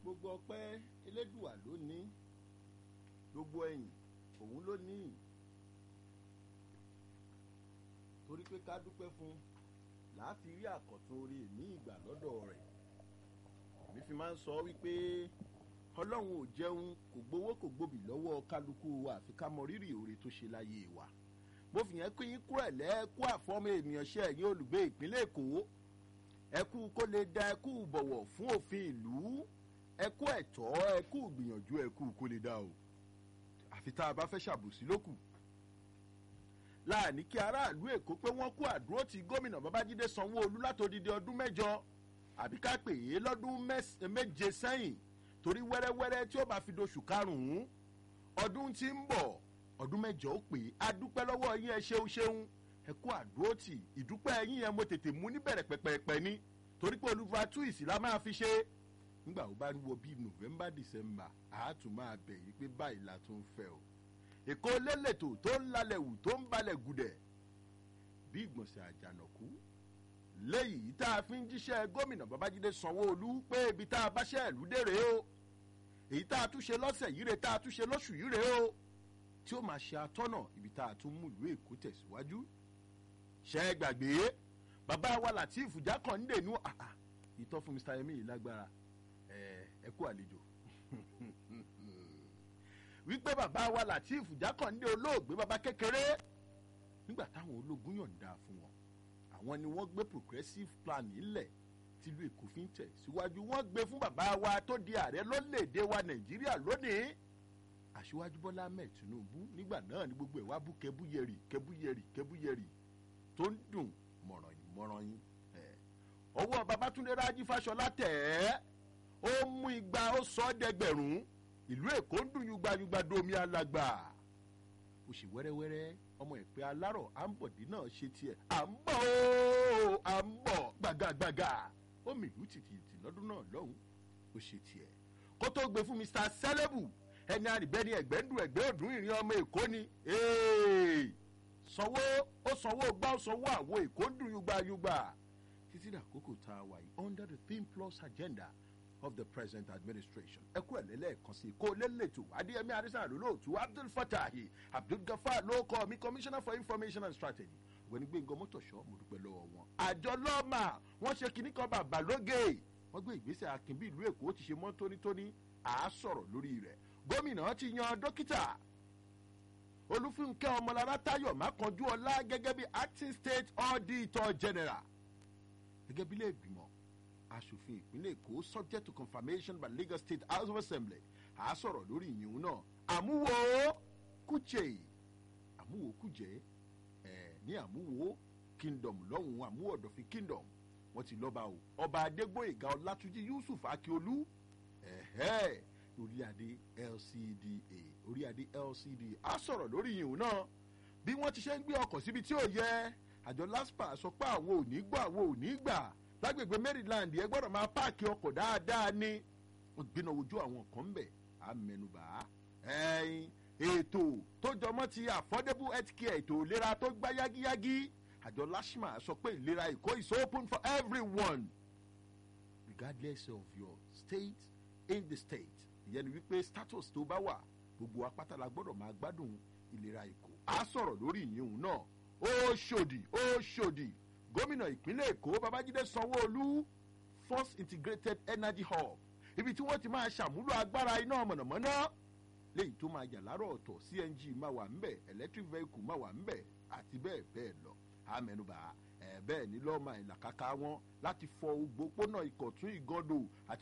gbogbo ọpẹ́ elédùà ló ní gbogbo ẹ̀yìn òun ló ní torí pé ká dúpẹ́ fún láti rí àkọ́tún orí ní ìgbà lọ́dọ̀ rẹ̀ èmi fi máa ń sọ wípé ọlọ́run ò jẹun kò gbowó kò gbòbì lọ́wọ́ kálukú wa àfi ká mọ rírì oore tó ṣe láyé wa mo fi yẹn kí yín kú ẹ̀lẹ́ kú àfọ́mọ́ ènìyàn ṣe ẹ̀yìn olùgbé ìpínlẹ̀ èkó ẹkú kó lè da ẹkú bọ̀wọ̀ fún òfin ìlú ẹkú ẹ̀tọ́ ẹkú gbìyànjú ẹkú kó lè da o àfi tá a bá fẹ́ ṣàbòsí lókù láàní kí aráàlú èkó pé wọ́n kú àdúró ti gómìnà babájídé sanwó-olú látòdìdí ọdún mẹ́jọ àbí ká pè é lọ́dún méje sẹ́yìn torí wẹ́rẹ́wẹ́rẹ́ tí ó bá fi doṣù karùn-ún ọdún tí ń bọ̀ ọdún mẹ́jọ ó pè é adúpẹ́ lọ́wọ́ yín ẹ ṣeun ṣeun ẹ kú àdúró tì ìdúpẹ́ yín yẹn mo tètè mú níbẹ̀rẹ̀ pẹ̀pẹ̀pẹ̀ ni torí pé olùfà túwìsì la máa fi ṣe nígbà ó bá ń wo bíi november december àátún máa bẹ̀ yín pé báyìí la tún fẹ́ o èkó lélẹ̀tò tó ń lalẹ̀ wù tó ń balẹ̀ gùdẹ̀ bí ìgbọ̀nsẹ̀ àjànàkú léyìí tá a fi ń jíṣẹ́ gómìnà babájídé sanwó-olú pé ibi tá a bá ṣẹ́ ìlú dèrè o èyí tá a tún ṣe lọ́sẹ̀ yìí rè tá a tún ṣe lóṣù yìí rè o tí ó máa ṣe atọ́nà ibi tá a tún mú ìlú èkó tẹ̀síwájú ṣe é gbàgbé bàbá wa latif jákàndé nú àhà ìtọ́ fún mr yemi yìí lágbára ẹ kú àlejò wípé bàbá wa latif jákàndé olóògbé bàbá kékeré nígbà táwọn ológun yọ̀ǹda fún wọn àwọn ni wọ́n gbé progressive plan nílẹ̀ tìlú èkó fi ń tẹ̀ síwájú wọ́n gbé fún bàbá wa tó di ààrẹ lórílẹ̀‐èdè wa nàìjíríà lónìí àṣewájú bọ́lá ahmed tinubu nígbà náà ni gbogbo ẹ̀ wá bú kẹbúyẹrì kẹbúyẹrì kẹbúyẹrì tó ń dùn mọ̀rànyìn mọ̀rànyìn ọwọ́ babatunde rájí fáṣọlá tẹ̀ ẹ́ ó mú igba ó sọ ọ́ dẹgbẹ̀rún ìlú èkó ń dùn yugbayugba domi alàgbà ó sì wẹ́rẹ́wẹ́rẹ́ ọmọ ìpè alárọ̀ àǹbọ̀dé náà ṣe tiẹ̀ à ń bọ̀ ó à ń bọ̀ gbàgàgbàgà ó mìlú tìtìtì lọ́dún náà lọ́hùn ó ṣe tiẹ̀ kó tó gbé fún mr sẹlẹ̀bù ẹni àrìbẹ́ni ẹ̀gbẹ́ ń dùn ẹ̀gbẹ́ òdùn ìrìn ọmọ èkó ni sanwó ó sanwó gbá ó sanwó àwo èkó ń dùn yugbayugba títí dàkókò tá a wà yìí under the theme plus agenda of the present administration ẹ kú ẹ̀lẹ́lẹ́ẹ̀kan sí kó lélẹ̀tò adéyẹmí arísàn lólóòtú abdul fatahi abdul gafar ló kọ́ mi commissioner for information and strategy ọ̀gbẹ́ni gbẹ̀ngàn mọ́tòṣọ́ mo dúpẹ́ lọ́wọ́ wọn. àjọ lọ́ọ̀mà wọ́n ṣe kinní kan bàbá lóge wọ́n gbé ìgbésẹ̀ akin bí ìlú èkó ti ṣe mọ́ tónítóní à á sọ̀rọ̀ lórí rẹ̀ gómìnà ti yan dókítà olúfúnkẹ́ ọmọlára táyọ̀ mákanjú ọlá gẹ́gẹ́ bí acting state auditor general gẹ́gẹ́ bí ilé ìgbìmọ̀ asòfin ìpínlẹ̀ èkó subject to confirmation by lagos state house of assembly à á sọ̀rọ̀ lórí ìyún náà àmúwo kújẹ àmúwo kújẹ ẹ̀ ní àmúwo kingdom lọ́hùn àmúwo ọ̀dọ̀fin kingdom wọ́n ti lọ́ba o ọba adégbòyèga ọlátúnjí yusuf akíolú ẹ̀hẹ́ orí adé lcda orí adé lcda á sọ̀rọ̀ lórí ìyún náà bí wọ́n ti ṣe ń gbé ọkọ̀ síbi tí ò yẹ àjọ laspa sọ pé àwọn ò ní gbọ́ àwọn ò ní gbà lágbègbè maryland ẹ gbọ́dọ̀ máa páàkì ọkọ̀ dáadáa ní gbéná ojú àwọn kan ń bẹ̀ á mẹnuba ẹyin ètò tó jọmọ́ ti affordable health care ètò ìlera tó gbá yágíyágí àjọ lashma sọ pé ìlera èkó is open for everyone regardless of your state in the state ìyẹn ni wípé status tó bá wà gbogbo apáta la gbọ́dọ̀ máa gbádùn ìlera èkó á sọ̀rọ̀ lórí ìyẹn náà ó ṣòdì ó ṣòdì gómìnà ìpínlẹ̀ èkó babájídé sanwó-olú first integrated energy hub ibi tí wọ́n ti máa ṣàmúlò agbára iná mọ̀nàmọ́ná léyìí tó máa yà lárọ̀ ọ̀tọ̀ cng máa wà ńbẹ̀ electric vehicle máa wà ńbẹ̀ àti bẹ́ẹ̀ bẹ́ẹ̀ lọ àmẹnubà ẹ̀ bẹ́ẹ̀ ni lọ́ọ́ máa ìlàkàkà wọn láti fọ ògbópónà ìkọ̀tún ìgọ́dọ̀ àti